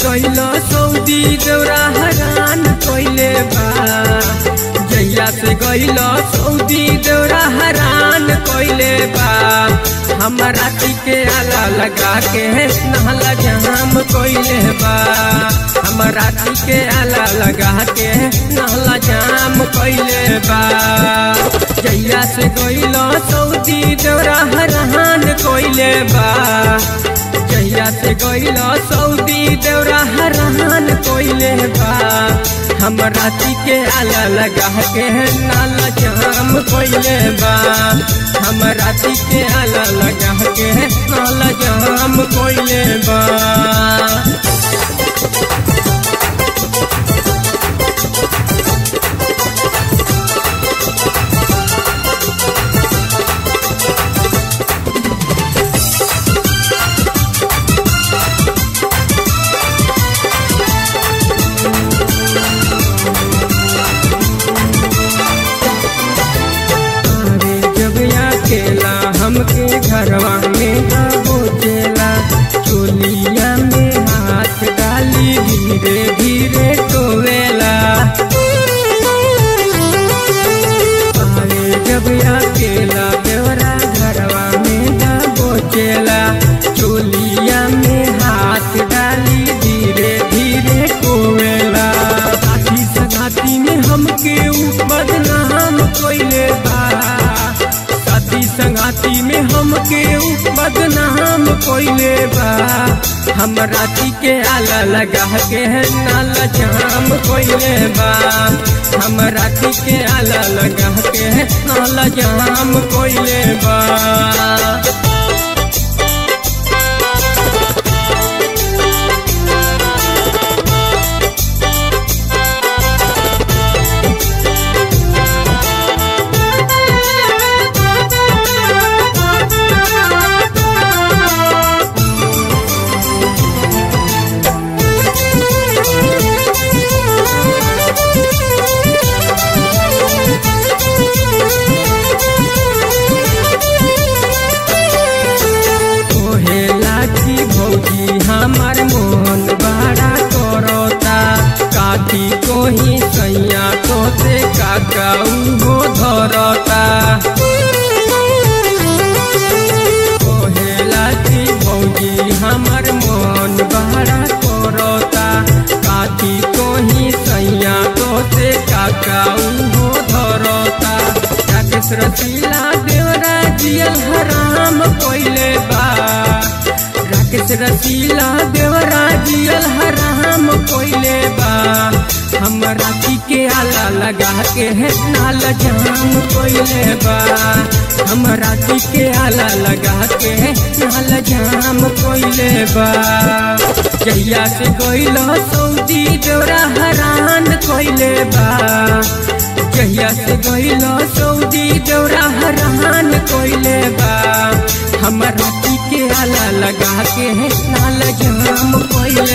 गइल सऊदी दौरा हरान कइले बा जहिया से गइल सऊदी दौरा हरान कइले बा हमरा के आला लगा के नहला जाम कइले बा हमरा के आला लगा के नहला जाम कइले बा जहिया से गइल सऊदी दौरा हरान कइले बा जहिया से गइल सऊदी दौरा हरान कइले बा हम राती के आला लगा के नाला जाम कइले बा हम राती के आला लगा के नाला जाम कइले बा अरे जब अकेला हमके घरवा में ना बोचेला चोलिया में हाथ डाली धीरे धीरे टोवेला अरे जब अकेला बेवरा घरवा में ना बोचेला चोलिया में हाथ डाली धीरे धीरे टोवेला साथी सगाती में हमके ऊ बदनाम कोइले बा साथी संगाती में हमके ऊ बदनाम कोइले बा हम राती के आला लगा के नाला जाम कोइले बा हम राती के आला लगा के नाला जाम कोइले बा कोहेला की भौजी हमार मोहन बड़ा करता काठी कोही सैया तोते काका उहो धरता कोहेला की भौजी हमार मोहन बड़ा करता काठी कोही सैया तोते काका उहो धरता राकेश रसीला देवरा जियल हराम कोइले बा राकेश रसीला देवरा जियल हराम कोइले बा हम राती के आला लगा के है नाल जाम कोइले बा हम राती के आला लगा के है नाल जाम कोइले बा जहिया से गइल सऊदी देवरा हरान कोइले बा जहिया से गइल सऊदी दौरा हरान कोइले बा हम राती के आला लगा के नाल जाम कोइले